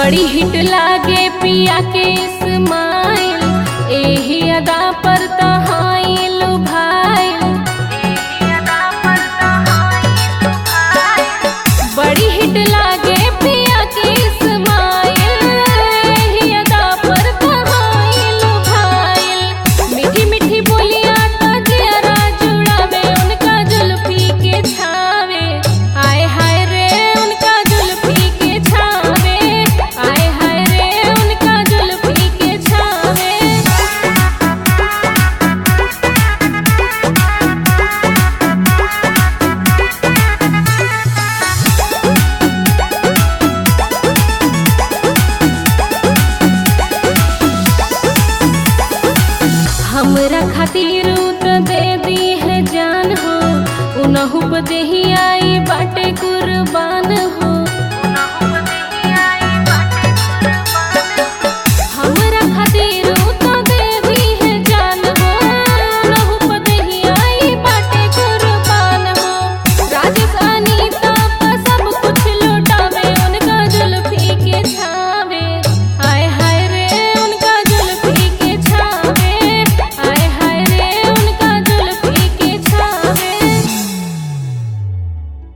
बड़ी हिट लागे पिया के स्माइल एही अदा पर तहाइल भाइल बड़ी हिट लागे पिया के स्माइल एही अदा पर तहाइल भाइल मीठी मीठी बोलियां तो जरा जुड़ावे उनका जुल्फी के छावे आय हाय रे उनका जुल्फी के छावे आय हाय रे उनका जुल्फी के छावे हमरा खातिर उ त दे दी है जान हो उनहु पे देही आई बाटे कुर्बान हो